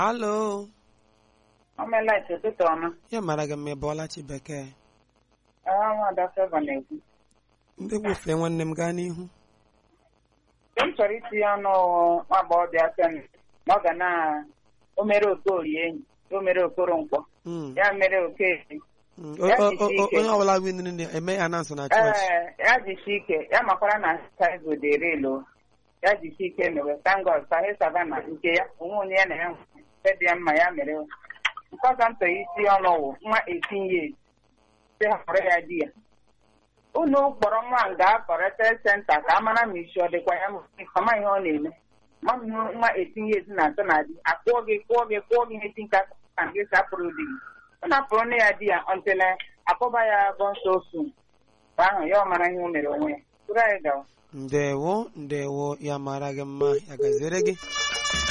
alo Omelet ụtụtụ ọma. ya mara gị mma ịbọọla chi bekee Aha nwada Favour na-ekwu. ndị gbufee nwanne m gaa n'ihu Mgbe m chọrọ itinye ọnụ nwa agbọghọbịa Femi na ọ ga na o mere okorie enyi o mere okoro nkwọ Mm, ya mere okeke mm. ya O- o- jisi o- ike. onye ọbụla winri na-eme ya na nso na chọọchị ee ya jisi ike ya makwara na taigo dị relo ya jisi ike mewe tangod sahi savana nke ya onwe onye ya na ya nwere dị ya mma ya mere nke ọzọ m chọrọ isi ọnụ wụ nwa etinye si họrọ ya di ya unu kpọrọ nwa nga kọrete senta ka a mara ma isi ọ dịkwa ya ọma ihe ọ na-eme ma m hụ nwa etinye ezi na atọ na di akpụọ gị kpụọ gị kpụọ gị ihe ti nka ka gị sapụrụ di gị ọ napụrụ nne ya di ya ọntele akpọba ya bụ nsọ osu mgbe ahụ ya ọ mara ihe o mere onwe ya tụrụ anyị gawa ndewo ndewo ya mara gị mma ya gaziere gị